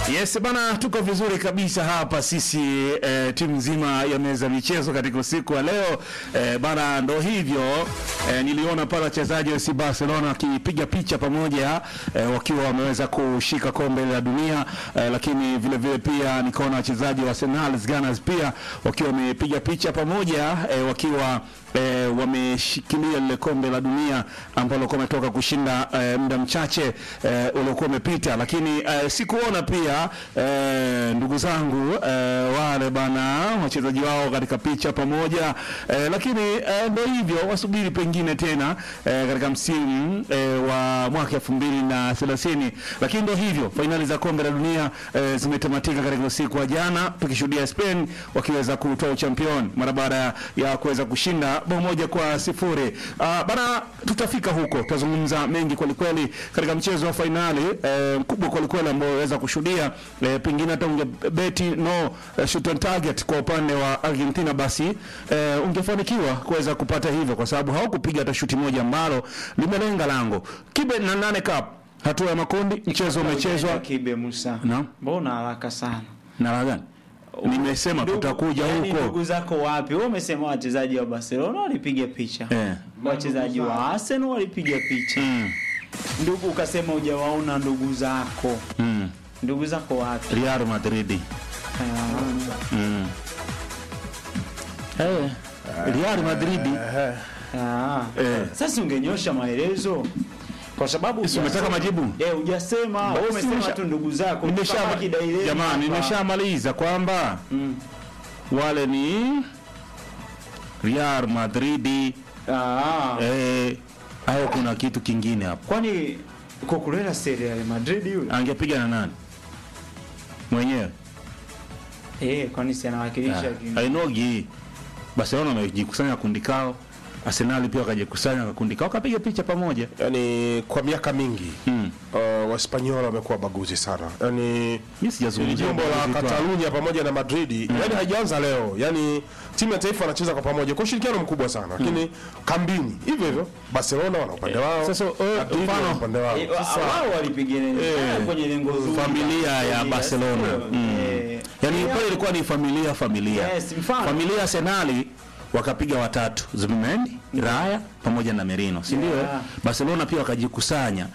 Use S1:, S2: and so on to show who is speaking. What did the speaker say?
S1: Yes bana, tuko vizuri kabisa hapa sisi eh, timu nzima ya meza michezo katika usiku wa leo eh, bana, ndo hivyo eh, niliona pale wachezaji wa FC Barcelona wakipiga picha pamoja eh, wakiwa wameweza kushika kombe la dunia eh, lakini vile vile pia nikaona wachezaji wa Arsenal Gunners pia wakiwa wamepiga picha pamoja eh, wakiwa e, wameshikilia lile kombe la dunia ambalo kwa umetoka kushinda e, muda mchache e, uliokuwa umepita, lakini e, sikuona pia e, ndugu zangu e, wale bana wachezaji wao katika picha pamoja e, lakini e, ndio hivyo, wasubiri pengine tena e, katika msimu e, wa mwaka elfu mbili na thelathini, lakini ndio hivyo, fainali za kombe la dunia e, zimetamatika katika usiku wa jana, tukishuhudia Spain wakiweza kutoa uchampion mara baada ya kuweza kushinda bao moja kwa sifuri. Uh, bana, tutafika huko, tutazungumza mengi kwelikweli katika mchezo wa fainali eh, mkubwa kwelikweli ambao waweza kushuhudia eh, pengine hata ungebeti no eh, shoot on target kwa upande wa Argentina, basi eh, ungefanikiwa kuweza kupata hivyo, kwa sababu hawakupiga hata shuti moja ambalo limelenga lango. Kibe na nane cup hatua ya makundi, mchezo umechezwa
S2: Kibe Musa.
S1: Naam.
S2: Mbona haraka sana?
S1: na la gani? Nimesema
S2: Ndugu-
S1: tutakuja
S2: yaani
S1: huko
S2: Ndugu zako wapi? Wewe umesema wachezaji wa Barcelona walipiga picha.
S1: eh.
S2: Wachezaji wa Arsenal walipiga picha.
S1: mm.
S2: Ndugu ukasema hujawaona ndugu zako.
S1: Mm.
S2: Ndugu zako wapi?
S1: Real Madrid
S2: Ah,
S1: Mm. Eh, Real Madrid
S2: ah.
S1: Eh.
S2: Sasa ungenyosha maelezo kwa sababu
S1: Si umetaka
S2: hujasema-
S1: majibu?
S2: Eh, hujasema. Wewe umesema
S1: nimesha-
S2: tu ndugu zako.
S1: nimesha
S2: Kama kidaileni
S1: jamani,
S2: hapa.
S1: nimeshamaliza kwamba
S2: Mm.
S1: wale ni Real Madrid
S2: Ah.
S1: eh, au kuna kitu kingine hapo?
S2: Kwani Cucurella si Real Madrid yule?
S1: Angepiga na nani mwenyewe?
S2: Eh, kwani si anawakilisha ki-
S1: Ainogi Barcelona wamejikusanya kundi kao, Arsenal pia wakajikusanya kwa kundi kao, wakapiga picha pamoja.
S3: yani kwa miaka mingi
S1: Mm.
S3: uh, waspanyola wamekuwa baguzi sana yani
S1: Mimi sijazungumzia
S3: jimbo la
S1: ubaguzi tu hapa.
S3: Katalunya pamoja na Madrid yani haijaanza leo yani timu ya taifa wanacheza kwa pamoja kwa ushirikiano mkubwa sana lakini kambini hivyo hivyo Barcelona wana upande wao
S1: Sasa, eh,
S3: Madrid
S1: mfano-
S3: wana upande wao
S2: Eh, wa- wao walipigana
S1: Eh,
S2: kwenye lengo zuri.
S1: familia ya
S2: Familia,
S1: Barcelona
S2: sio?
S1: mm.
S2: Eh,
S1: yani
S2: eh,
S1: pale ilikuwa ni familia familia
S2: Yes, mfano.
S1: familia Arsenali wakapiga watatu Zubimendi Raya pamoja na Merino si ndio
S2: Yeah.
S1: Barcelona pia wakajikusanya